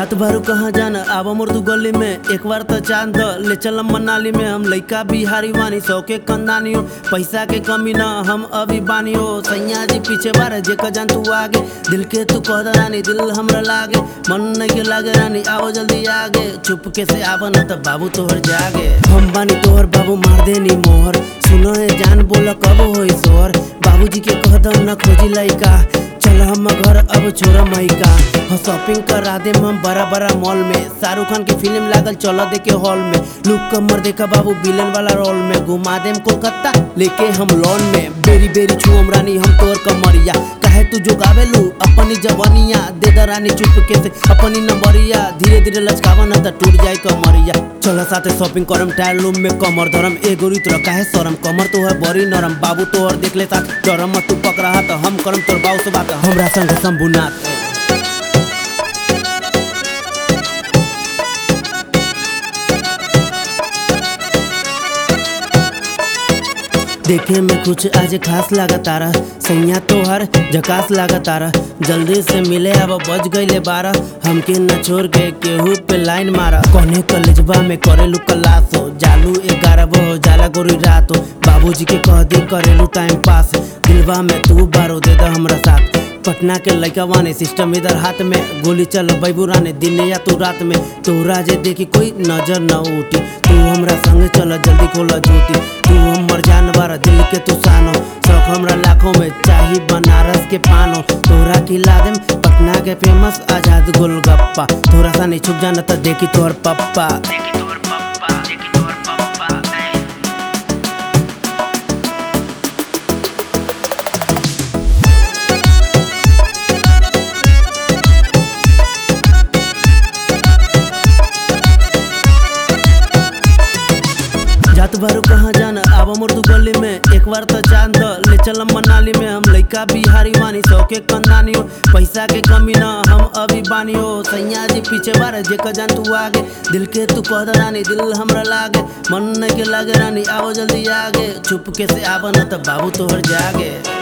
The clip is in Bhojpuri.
जात बारू कहाँ जाना आवा मुर्दू गली में एक बार तो चांद द, ले चलम मनाली में हम लइका बिहारी वानी सौ के कंदानी हो पैसा के कमी ना हम अभी बानी हो सैया जी पीछे बार जे का जान तू आगे दिल के तू कह द रानी दिल हमरा लागे मन नहीं के लागे रानी आओ जल्दी आगे चुपके से आवा ना तब बाबू तोहर जागे हम बानी तोहर बाबू मार देनी मोहर सुनो है जान बोला कब होई सोहर बाबूजी के कह द न खोजी लइका चल हम घर अब छोरा माइका हम शॉपिंग करा दे हम बड़ा बड़ा मॉल में शाहरुख खान की फिल्म लागल चल देखे हॉल में लुक कमर देखा बाबू विलन वाला रोल में घुमा देम कोलकाता लेके हम लॉन में बेरी बेरी छुअम रानी हम तोर कमरिया काहे तू जो गावेलू अपनी जवानिया दे द रानी चुपके से अपनी नंबरिया धीरे धीरे लचकावा न त टूट जाए कमरिया चल साथे शॉपिंग करम टायर रूम में कमर धरम एगो रीत रखा है शरम कमर तो है बड़ी नरम बाबू तो और देख ले साथ डरम मत तू पकड़ा तो हम करम तोर बाऊ से बात हमरा संग शंभुनाथ देखे में कुछ आज खास लगा तारा सैया तोहर झकास लगा तारा जल्दी से मिले अब बज गईले बारह हमके न छोड़ के केहू पे लाइन मारा कोने कलेजबा में करेलू क्लास हो जालू ग्यारह हो जाला गोरी रात हो बाबूजी के कह दी करेलू टाइम पास दिलवा में तू बारो दे दा हमरा साथ पटना के लड़का वाने सिस्टम इधर हाथ में गोली चल बैबुराने दिन या तू रात में तोरा जे देखी कोई नजर न उठी तू हमरा संग चल जल्दी खोला जूती तू हमर जानवर दिल के तू सानो शौक हमरा लाखों में चाही बनारस के पानो तोरा खिला देम पटना के फेमस आजाद गोलगप्पा तोरा सा नहीं छुप जाना त देखी तोहर पप्पा देखी तोर पप्पा देखी तोर पप्पा ऐ जात बारू कहाँ जाना आवा मुर्दू गली में एक बार तो चांद द, ले चलम मनाली में हम लइका बिहारी वानी सौ के कंदानी हो पैसा के कमी ना हम अभी बानी हो सैया जी पीछे बार जे का जान तू आगे दिल के तू कह द रानी दिल हमरा लागे मन नहीं के लागे रानी आओ जल्दी आगे चुपके से आवा ना तब बाबू तोहर जागे